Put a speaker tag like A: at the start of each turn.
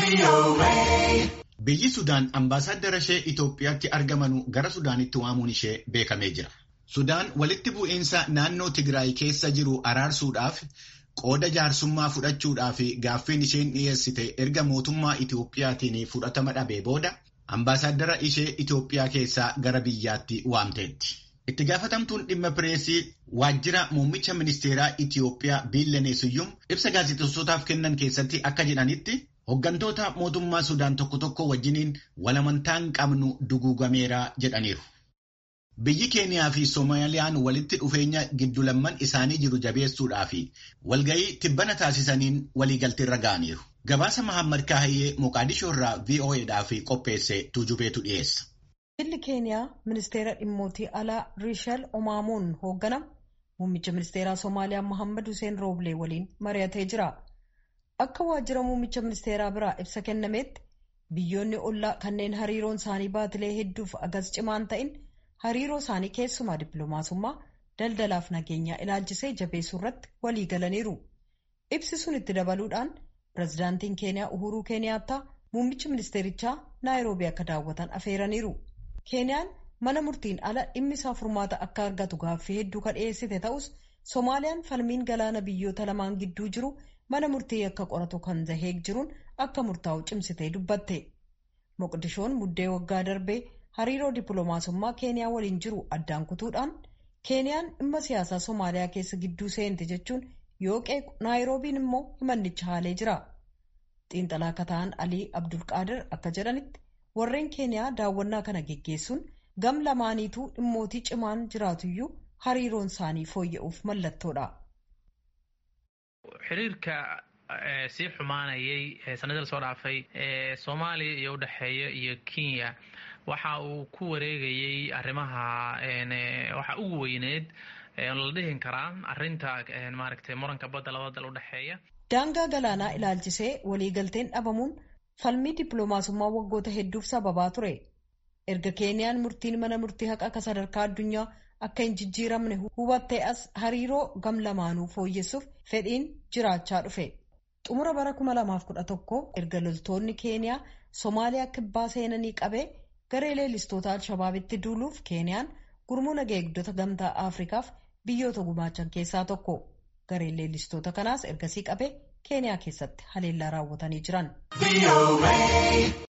A: Biyyi Sudaan ambaasaaddara ishee Itoophiyaatti argamanu gara Sudaanitti waamuun ishee beekamee jira. Sudaan walitti bu'iinsa naannoo Tigraay keessa jiru araarsuudhaaf qooda jaarsummaa fudhachuudhaaf gaaffiin isheen dhiyeessite erga mootummaa Itoophiyaatiin fudhatama dhabee booda ambaasaaddara ishee Itoophiyaa keessaa gara biyyaatti waamteetti. Itti gaafatamtuun dhimma pireesii waajjira muummicha ministeeraa Itoophiyaa Biillenee Siyyum ibsa gaazexeessootaaf kennan keessatti akka jedhanitti hooggantoota mootummaa Sudaan tokko tokko wajjiniin walamantaan qabnu duguugameera jedhaniiru. Biyyi Keeniyaa fi Soomaaliyaan walitti dhufeenya giddulamman isaanii jiru jabeessuudhaa fi walga'ii tibbana taasisaniin waliigalteerra ga'aniiru. Gabaasa Mahammad Kaahiyyee Moqaadishoo irraa VOAdhaaf qopheesse tuujubeetu dhiyeessa.
B: Biyyi Keeniyaa ministeera dhimmootii alaa Riishal Omaamoon hoogganamu muummicha ministeeraa Soomaaliyaa Mohammad Hussein Rooblee waliin mari'atee jira. Akka waajjira muummicha ministeeraa biraa ibsa kennameetti biyyoonni ollaa kanneen hariiroon isaanii baatilee hedduuf agas cimaan ta'in hariiroo isaanii keessumaa dippiloomaasummaa daldalaaf nageenyaa ilaalchisee jabeessuu irratti walii galaniiru. Ibsi sun itti dabaluudhaan pirezidaantiin Keeniyaa Uhuruu Keeniyaattaa muummichi ministeerichaa Naayiroobii akka daawwatan afeeraniiru. Keeniyaan mana murtiin ala dhimmi isaa furmaata akka argatu gaaffii hedduu kan dhiyeessite ta'us Soomaaliyaan falmiin galaana biyyoota lamaan gidduu jiru mana murtii akka qoratu kan zaheeg jiruun akka murtaa'u cimsitee dubbatte. Moqdishoon muddee waggaa darbee hariiroo dippiloomaasummaa Keeniyaa waliin jiru addaan kutuudhaan Keeniyaan dhimma siyaasaa Soomaaliyaa keessa gidduu seente jechuun yoo qeequ Naayiroobiin immoo himannicha haalee jira. Xiinxalaa akka ta'an Alii Abdulqaadir akka jedhanitti warreen Keeniyaa daawwannaa kana geggeessuun gam lamaaniituu dhimmootii cimaan jiraatuyyuu hariiroon isaanii fooyya'uuf mallattoodha.
C: xiriirka sii xumaanayay sanadii lasoo dhaafay ee soomaaliya iyo udhexeeya iyo kenya waxa uu ku wareegayay arrimaha waxa ugu weyneed la dhihin karaa arinta maaragtay muranka badda labada dal udhexeeya
B: daangaa galaanaa ilaalchisee waliigalteen dhabamuun falmii dippiloomaasummaa waggoota hedduuf sababaa ture erga keeniyaan murtiin mana murtii haqa akka sadarkaa addunyaa akka hin jijjiiramne hubattee as hariiroo gam lamaanuu fooyyessuuf fedhiin jiraachaa dhufe xumura bara 2011 erga loltoonni keeniyaa soomaaliyaa kibbaa seenanii qabee garee leellistoota alshabaabitti duuluuf keeniyaan gurmuu nagaa eegdota gamtaa afrikaaf biyyoota gumaachan keessaa tokko gareen leellistoota kanaas ergasii qabee keeniyaa keessatti haleellaa raawwatanii jiran.